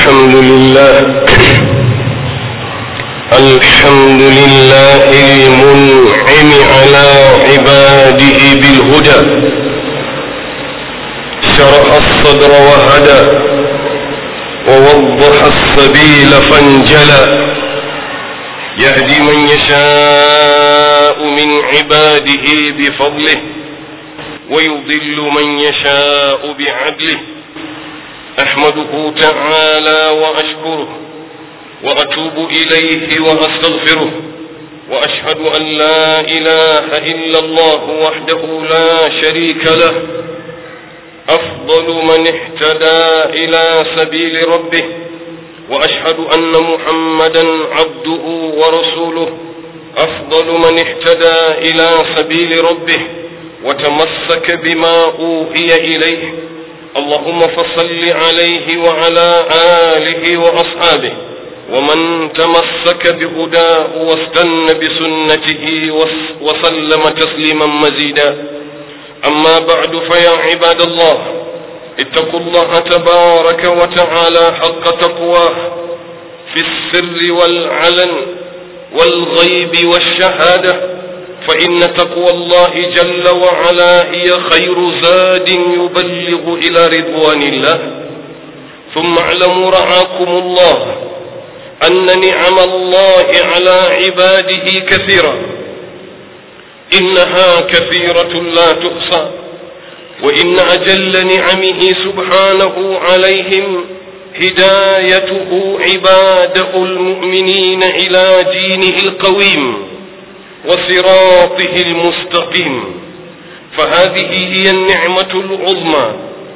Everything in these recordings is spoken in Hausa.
الحمد لله الحمد لله المنعم على عباده بالهدى شرح الصدر وهدى ووضح السبيل فانجلى يهدي من يشاء من عباده بفضله ويضل من يشاء بعدله احمده تعالى واشكره واتوب اليه واستغفره واشهد ان لا اله الا الله وحده لا شريك له افضل من اهتدى الى سبيل ربه واشهد ان محمدا عبده ورسوله افضل من اهتدى الى سبيل ربه وتمسك بما اوحي اليه اللهم فصل عليه وعلى اله واصحابه ومن تمسك بهداه واستنى بسنته وسلم تسليما مزيدا اما بعد فيا عباد الله اتقوا الله تبارك وتعالى حق تقواه في السر والعلن والغيب والشهاده فإن تقوى الله جل وعلا هي خير زاد يبلغ إلى رضوان الله ثم اعلموا رعاكم الله أن نعم الله على عباده كثيرة إنها كثيرة لا تحصى وإن أجل نعمه سبحانه عليهم هدايته عباده المؤمنين إلى دينه القويم وصراطه المستقيم فهذه هي النعمة العظمى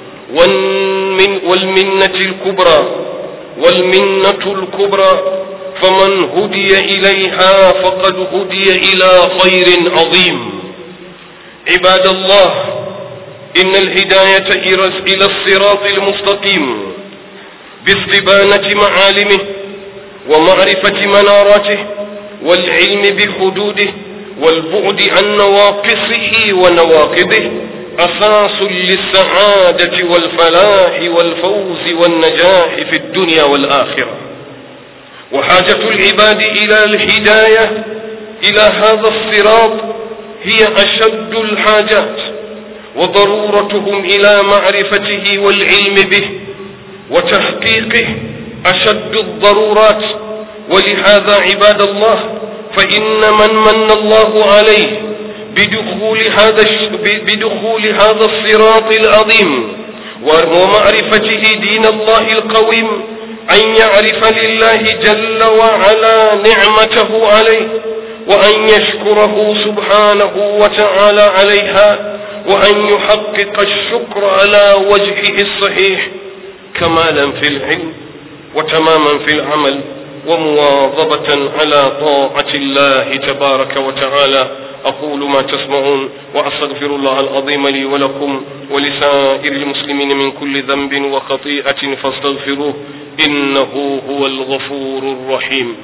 والمنة الكبرى والمنة الكبرى فمن هدي إليها فقد هدي إلى خير عظيم عباد الله إن الهداية إلى الصراط المستقيم باستبانة معالمه ومعرفة مناراته والعلم بحدوده والبعد عن نواقصه ونواقضه أساس للسعادة والفلاح والفوز والنجاح في الدنيا والآخرة وحاجة العباد إلى الهداية إلى هذا الصراط هي أشد الحاجات وضرورتهم إلى معرفته والعلم به وتحقيقه أشد الضرورات ولهذا عباد الله فإن من من الله عليه بدخول هذا بدخول هذا الصراط العظيم ومعرفته دين الله القويم أن يعرف لله جل وعلا نعمته عليه وأن يشكره سبحانه وتعالى عليها وأن يحقق الشكر على وجهه الصحيح كمالا في العلم وتماما في العمل ومواظبة على طاعة الله تبارك وتعالى أقول ما تسمعون وأستغفر الله العظيم لي ولكم ولسائر المسلمين من كل ذنب وخطيئة فاستغفروه إنه هو الغفور الرحيم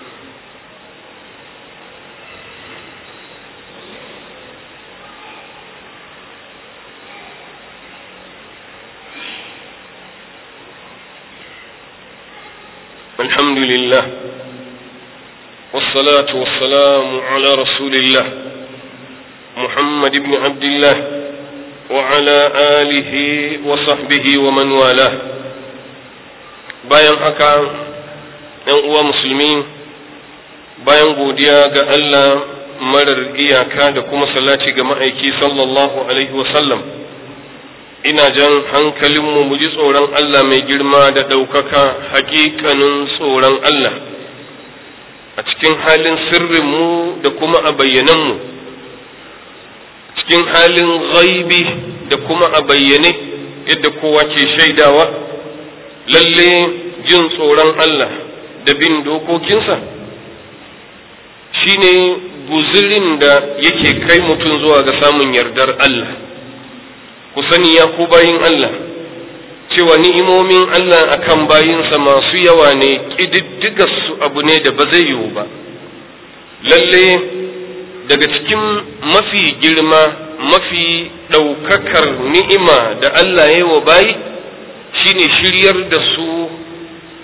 الحمد لله والصلاة والسلام على رسول الله محمد بن عبد الله وعلى آله وصحبه ومن والاه bayan haka ‘yan uwa musulmi bayan godiya ga Allah marar iyaka da kuma salati ga ma'aiki sallallahu alaihi wasallam ina jan hankalinmu mu ji tsoron Allah mai girma da ɗaukaka hakikanin tsoron Allah a cikin halin sirrinmu da kuma a bayyananmu cikin halin ghaibi da kuma a bayyane yadda kowa ke shaidawa lalle jin tsoron Allah da bin dokokinsa shine guzirin da yake kai mutum zuwa ga samun yardar Allah ku sani ya ku bayin Allah cewa ni'imomin Allah akan bayinsa masu yawa ne su abu ne da ba zai yiwu ba lalle daga cikin mafi girma mafi ɗaukakar ni'ima da Allah ya yi wa bayi shine shiryar da su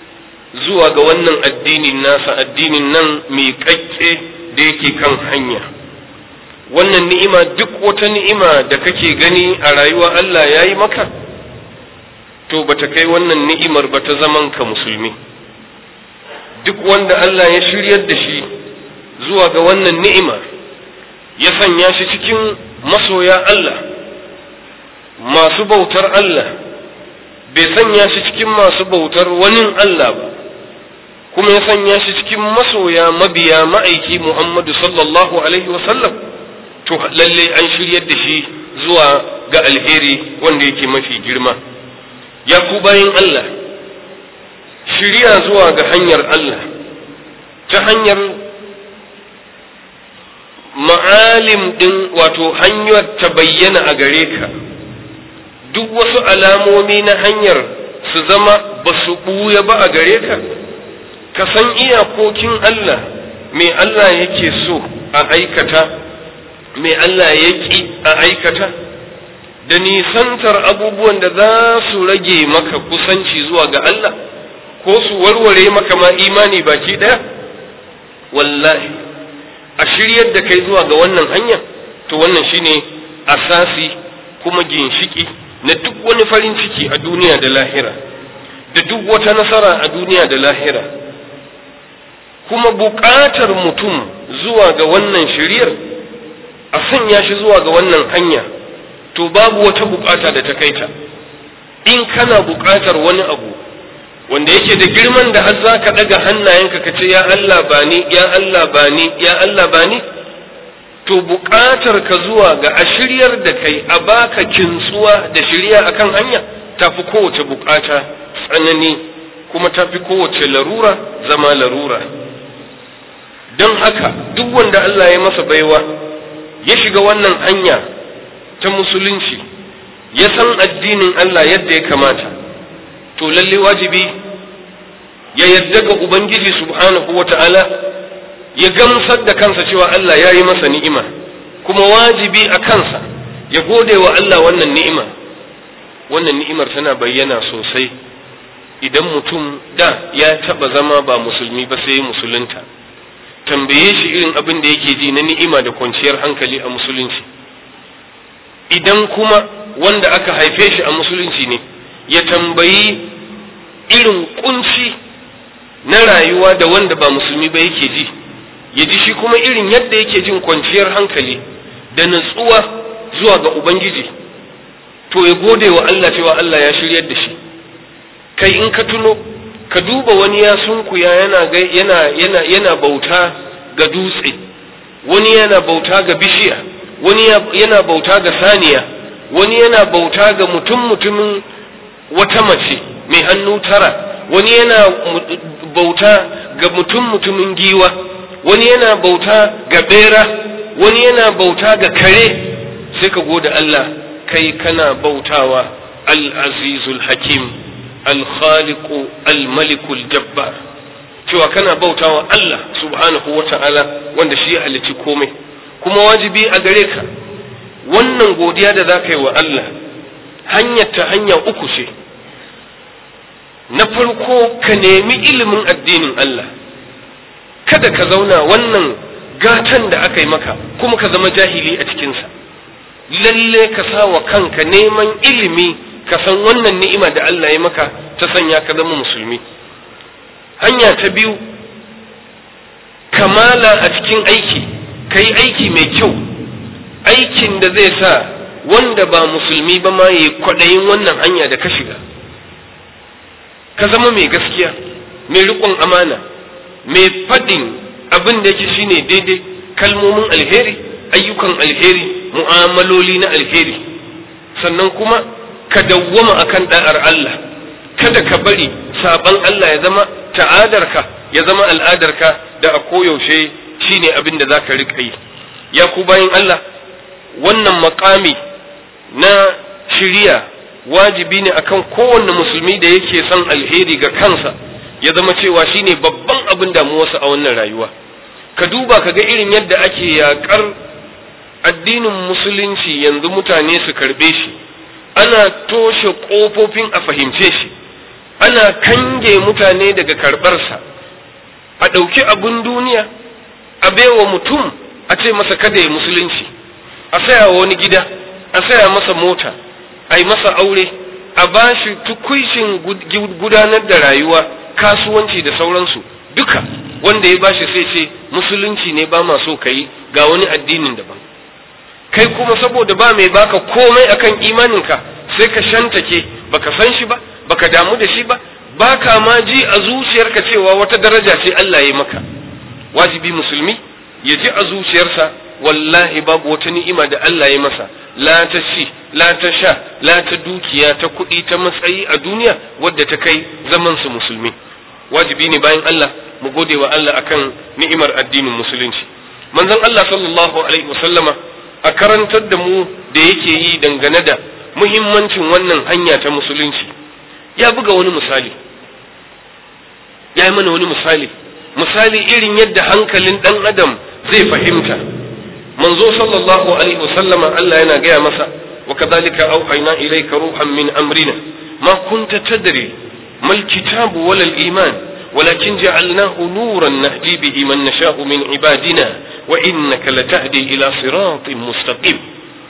zuwa ga wannan addinin nasa addinin nan mai kakke da yake kan hanya wannan ni'ima duk wata ni'ima da kake gani a rayuwa Allah ya yi maka to bata kai wannan ni'imar ba ta zaman ka musulmi duk wanda Allah ya shiryar da shi zuwa ga wannan ni'ima ya sanya shi cikin masoya Allah masu bautar Allah bai sanya shi cikin masu bautar wani Allah ba kuma ya sanya shi cikin masoya mabiya ma'aiki Muhammadu sallallahu alaihi wasallam to lalle an shiryar da shi zuwa ga alheri wanda yake mafi girma ya ku bayin Allah shirya zuwa ga hanyar Allah ta hanyar ma'alim ɗin wato hanyar ta bayyana a gare ka duk wasu alamomi na hanyar su zama ba su ɓuya ba a gare ka ka san iyakokin Allah me Allah yake so a aikata me Allah ya ƙi a aikata da nisantar abubuwan da za su rage maka kusanci zuwa ga Allah ko su warware maka ma imani baki ɗaya wallahi a shiryar da kai zuwa ga wannan hanya to wannan shine asasi kuma ginshiki na duk wani farin ciki a duniya da lahira da duk wata nasara a duniya da lahira kuma buƙatar mutum zuwa ga wannan shiryar a sanya shi zuwa ga wannan hanya to babu wata buƙata da ta kai ta in kana buƙatar wani abu wanda yake da girman da har za ka ɗaga hannayenka ka ce ya Allah ba ni ya Allah ba ni ya Allah ba ni to buƙatar ka zuwa ga a shiryar da kai a baka kintsuwa da shirya akan hanya tafi kowace buƙata tsanani kuma tafi kowace larura zama larura don haka duk wanda Allah ya masa baiwa ya shiga wannan hanya ta musulunci ya san addinin Allah yadda ya kamata to lalle wajibi ya yadda ga Ubangiji subhanahu wa ta'ala ya gamsar da kansa cewa Allah ya yi masa ni'ima kuma wajibi a kansa ya gode wa Allah wannan ni'ima wannan ni'imar tana bayyana sosai idan mutum da ya taba zama ba musulmi ba sai musulunta tambaye shi irin abin da yake ji na ni'ima da kwanciyar hankali a musulunci idan kuma wanda aka haife shi a musulunci ne ya tambayi irin kunci na rayuwa da wanda ba musulmi ba yake ji ya ji shi kuma irin yadda yake jin kwanciyar hankali da natsuwa zuwa ga ubangiji to ya gode wa Allah cewa Allah ya shiryar da shi kai in ka tuno ka duba wani ya sunkuya yana yana yana yana bauta ga dutse wani yana bauta ga bishiya wani yana bauta ga saniya wani yana bauta ga mutum mutumin wata mace mai hannu tara wani yana bauta ga mutum mutumin giwa wani yana bauta ga bera wani yana bauta ga kare sai ka gode Allah kai kana bautawa al-azizul hakim al-khaliqu al-malikul jabbar cewa kana bautawa Allah subhanahu wa ta'ala wanda shi ya halicci komai kuma wajibi a gare ka wannan godiya da za ka yi wa Allah hanyar ta hanya uku ce na farko ka nemi ilimin addinin Allah kada ka zauna wannan gatan da aka yi maka kuma ka zama jahili a cikinsa lalle ka sa wa kanka neman ilimi ka san wannan ni'ima da Allah ya maka ta sanya ka zama musulmi hanya ta biyu kamala a cikin aiki ka yi aiki mai kyau aikin da zai sa wanda ba musulmi ba ma yi kwaɗayin wannan hanya da ka shiga ka zama mai gaskiya mai riƙon amana mai faɗin abin da yake shine daidai kalmomin alheri ayyukan alheri mu'amaloli na alheri sannan kuma ka dawwama akan da'ar Allah kada ka bari saban Allah ya zama ta'adarka ya zama al'adarka da a koyaushe shine abin da za ka riƙa yi ya ku bayan Allah wannan makami na shiriya wajibi ne akan kowanne musulmi da yake son alheri ga kansa ya zama cewa shine babban abin damuwarsa a wannan rayuwa ka duba ka ga irin yadda ake yaƙar addinin musulunci yanzu mutane su karɓe shi ana toshe ƙofofin a fahimce shi ana kange mutane daga karɓarsa a ɗauki abin duniya a baiwa mutum a ce masa kada ya musulunci a saya wani gida a saya masa mota a yi masa aure a ba shi tukuishin gudanar da rayuwa kasuwanci da sauransu duka wanda ya bashi sai ce musulunci ne ba ma so ka yi ga wani addinin daban kai kuma saboda ba mai baka komai akan imaninka sai ka shantake baka san shi ba baka damu da shi ba baka ma ji a zuciyarka cewa wata daraja ce Allah ya maka wajibi musulmi ya ji a zuciyarsa wallahi babu wata ni'ima da Allah ya masa la ta ci la ta sha la ta dukiya ta kuɗi ta matsayi a duniya wadda ta kai zaman su musulmi wajibi ne bayan Allah mu gode wa Allah akan ni'imar addinin musulunci manzon Allah sallallahu alaihi wasallama a karantar da mu da yake yi dangane da muhimmancin wannan hanya ta musulunci ya buga wani misali ya yi mana wani misali misali irin yadda hankalin ɗan adam zai fahimta manzo sallallahu alaihi wasallama Allah yana gaya masa wa kadhalika auhayna ilayka ruhan min amrina ma kunta tadri mal kitabu wala al iman ولكن جعلناه نورا نهدي به من نشاء من عبادنا وإنك لتهدي إلى صراط مستقيم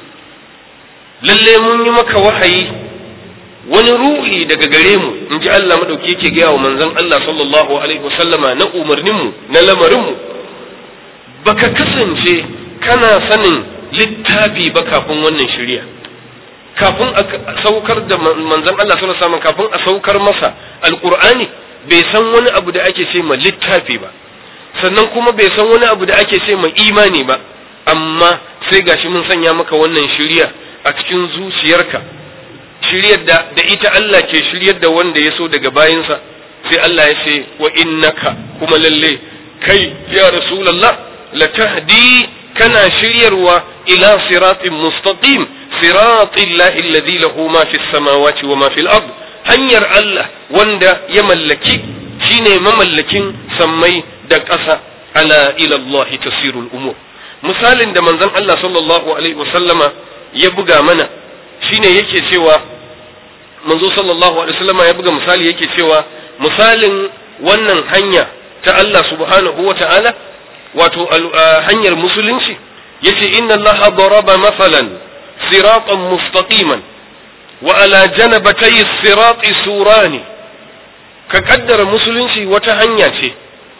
lalle mun yi maka wahayi wani ruhi daga gare mu in ji Allah madauki yake gaya wa manzon Allah sallallahu alaihi wasallama na umarninmu na lamarinmu baka kasance kana sanin littafi ba kafin wannan shari'a kafin a saukar da manzon Allah sallallahu alaihi wasallam kafin a saukar masa alqur'ani bai san wani abu da ake ce ma littafi ba sannan kuma bai san wani abu da ake ce ma imani ba amma sai gashi mun sanya maka wannan shari'a a cikin zuciyarka shiryar da da ita Allah ke shiryar da wanda ya so daga bayinsa sai Allah ya ce wa innaka kuma lalle kai ya rasulullah la tahdi kana shiryarwa ila siratin mustaqim siratil lahi alladhi lahu ma fis samawati wa ma fil ard hanyar Allah wanda ya mallaki shine mamallakin sammai da ƙasa ala ila Allah tasirul umur misalin da manzon Allah sallallahu alaihi wasallama ya buga mana shine yake cewa manzo sallallahu alaihi wasallama ya buga misali yake cewa misalin wannan hanya ta Allah subhanahu wa ta'ala wato hanyar musulunci yace inna Allah daraba masalan siratan mustaqiman wa ala janabatay sirati surani ka kaddara musulunci wata hanya ce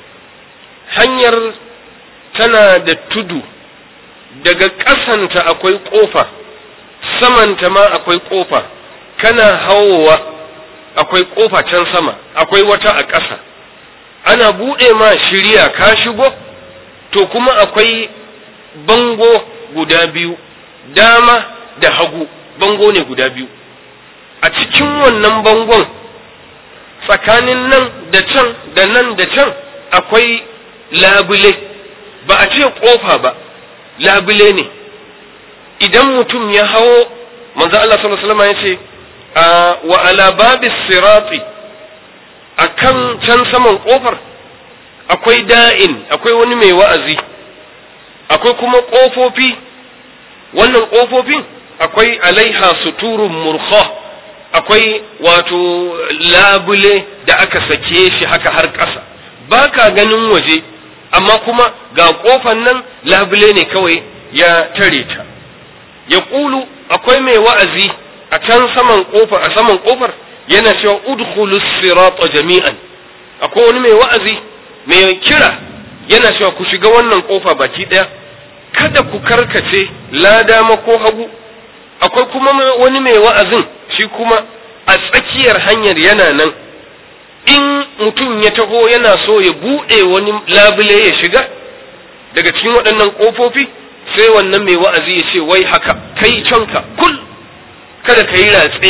hanyar tana da tudu daga ƙasanta akwai ƙofa samanta ma akwai ƙofa kana hawowa akwai ƙofa can sama akwai wata a ƙasa ana buɗe ma shirya ka shigo to kuma akwai bango guda biyu dama da hagu bango ne guda biyu a cikin wannan bangon tsakanin nan da can da nan da can akwai labule ba a ce ƙofa ba labule ne idan mutum ya hawo manzo Allah sallallahu alaihi wasallam ya ce wa ala babis sirati akan can saman kofar akwai da'in akwai wani mai wa'azi akwai kuma kofofi wannan kofofin akwai alaiha suturun murkha akwai wato labule da aka sake shi haka har ƙasa ba ka ganin waje amma kuma ga kofan nan labule ne kawai ya tare ta ya ƙulu akwai mai wa'azi a can saman kofar a saman kofar yana cewa udkhulus sirata jami'an akwai wani mai wa'azi mai kira yana cewa ku shiga wannan kofa baki daya kada ku karkace la dama ko hagu akwai kuma wani mai wa'azin shi kuma a tsakiyar hanyar yana nan in mutum ya taho yana so ya buɗe wani labule ya shiga daga cikin waɗannan ƙofofi sai wannan mai wa'azi ya ce wai haka kai canka kul kada ka yi ratse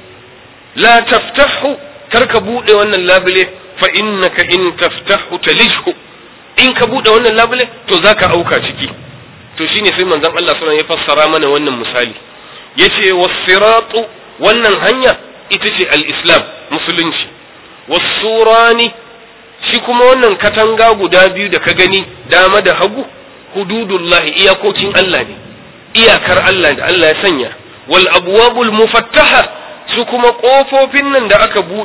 la taftahu kar ka buɗe wannan labule fa innaka in taftahu talishhu in ka buɗe wannan labule to zaka auka ciki to shine sai manzon Allah sallallahu ya fassara mana wannan misali yace was-siratu wannan hanya ita ce al-islam musulunci was-surani shi kuma wannan katanga guda biyu da ka gani dama da hagu hududullahi iyakokin Allah ne iyakar Allah da Allah ya sanya wal abwabul mufattaha su kuma kofofin nan da aka bude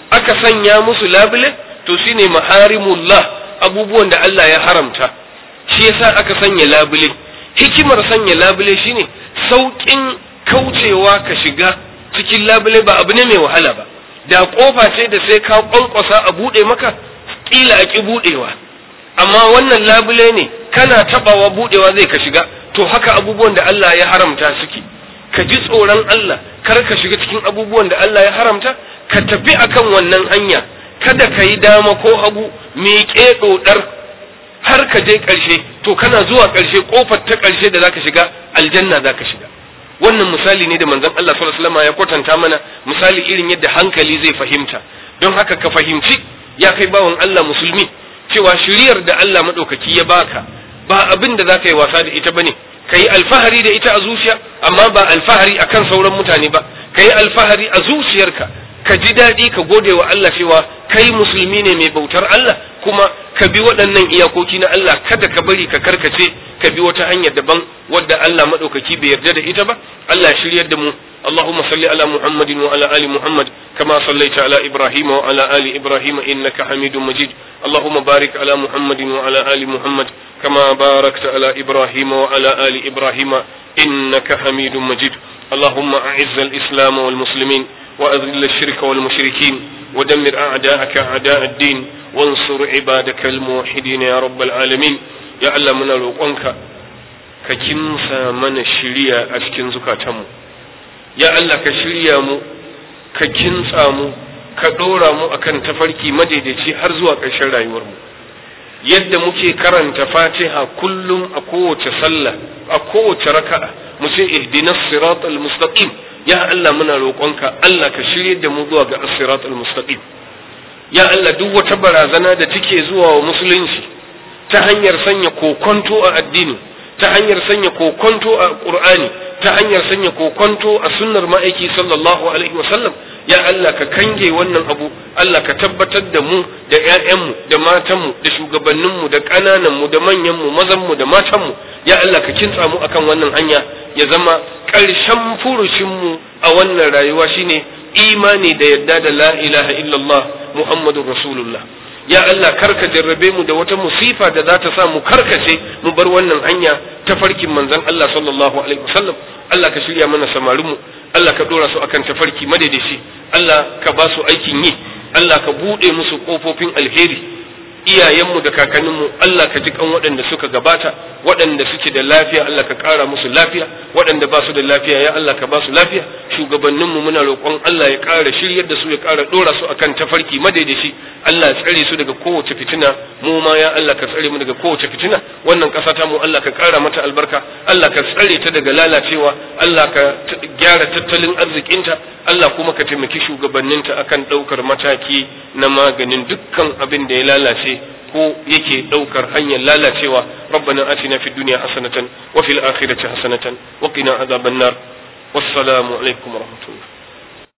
aka sanya musu labule to shine maharimullah abubuwan da Allah ya haramta shi yasa aka sanya labule hikimar sanya labule shine sauƙin kaucewa ka shiga cikin labule ba abu ne mai wahala ba da kofa ce da sai ka kwankwasa a buɗe maka ƙila a ƙi buɗewa amma wannan labule ne kana tabawa buɗewa zai ka shiga to haka abubuwan da Allah ya haramta suke ka ji tsoron Allah kar ka shiga cikin abubuwan da Allah ya haramta ka tafi akan wannan hanya kada ka yi dama ko hagu miƙe ɗoɗar har ka je ƙarshe to kana zuwa ƙarshe ƙofar ta ƙarshe da zaka shiga aljanna zaka shiga wannan misali ne da manzon Allah sallallahu alaihi wasallam ya kwatanta mana misali irin yadda hankali zai fahimta don haka ka fahimci ya kai bawan Allah musulmi cewa shiriyar da Allah madaukaki ya baka ba abin da zaka yi wasa da ita bane ka yi alfahari da ita a zuciya amma ba alfahari akan sauran mutane ba ka yi alfahari a zuciyarka ka ji daɗi ka gode wa Allah cewa kai musulmi ne mai bautar Allah kuma ka bi waɗannan iyakoki na Allah kada ka bari ka karkace ka bi wata hanyar daban wadda Allah maɗaukaki bai yarda da ita ba Allah shiryar da mu اللهم صل على محمد وعلى آل محمد كما صليت على إبراهيم وعلى آل إبراهيم إنك حميد مجيد اللهم بارك على محمد وعلى آل محمد كما باركت على إبراهيم وعلى آل إبراهيم إنك حميد مجيد اللهم أعز الإسلام والمسلمين وأذل الشرك والمشركين ودمر أعداءك أعداء الدين وانصر عبادك الموحدين يا رب العالمين يا الله من الوقنك كجنسا من الشريعة أسكن زكاتمو ya Allah ka shirya mu ka kintsa mu ka ɗora mu akan tafarki madaidaici har zuwa ƙarshen rayuwarmu yadda muke karanta fatiha kullum a kowace sallah a kowace raka'a mu ce ihdinas siratal mustaqim ya Allah muna roƙonka Allah ka shirye da mu zuwa ga as-siratal mustaqim ya Allah duk wata barazana da take zuwa wa musulunci ta hanyar sanya kokonto a addini ta hanyar sanya kokonto a qur'ani ta hanyar sanya kokonto a sunnar ma'aiki sallallahu alaihi wasallam ya Allah ka kange wannan abu Allah ka tabbatar da mu da ƴaƴanmu da matanmu da shugabanninmu da ƙanananmu da manyanmu mazanmu da matanmu ya Allah ka kintsa mu akan wannan hanya ya zama ƙarshen furushinmu a wannan rayuwa shine imani da yadda da la ilaha illallah muhammadur rasulullah ya Allah karka jarrabe mu da wata musifa da za ta sa mu karkace mu bar wannan hanya ta farkin manzon Allah sallallahu alaihi wasallam Allah ka shirya mana samarinmu Allah ka dora su akan tafarki madadashi Allah ka ba su aikin yi Allah ka bude musu kofofin alheri iyayenmu da kakanninmu Allah ka ji kan waɗanda suka gabata waɗanda suke da lafiya Allah ka ƙara musu lafiya waɗanda ba su da lafiya ya Allah ka ba su lafiya shugabanninmu muna roƙon Allah ya ƙara shiryar da su ya ƙara ɗora su akan tafarki madaidaci Allah ya tsare su daga kowace fitina mu ma ya Allah ka tsare mu daga kowace fitina wannan ƙasa ta mu Allah ka ƙara mata albarka Allah ka tsare ta daga lalacewa Allah ka gyara tattalin arzikinta Allah kuma ka taimaki shugabanninta akan ɗaukar mataki na maganin dukkan abin da ya lalace ko yake ɗaukar hanyar lalacewa rabbana atina fid dunya hasanatan wa fil akhirati hasanatan wa qina adhaban nar wassalamu alaikum wa rahmatullah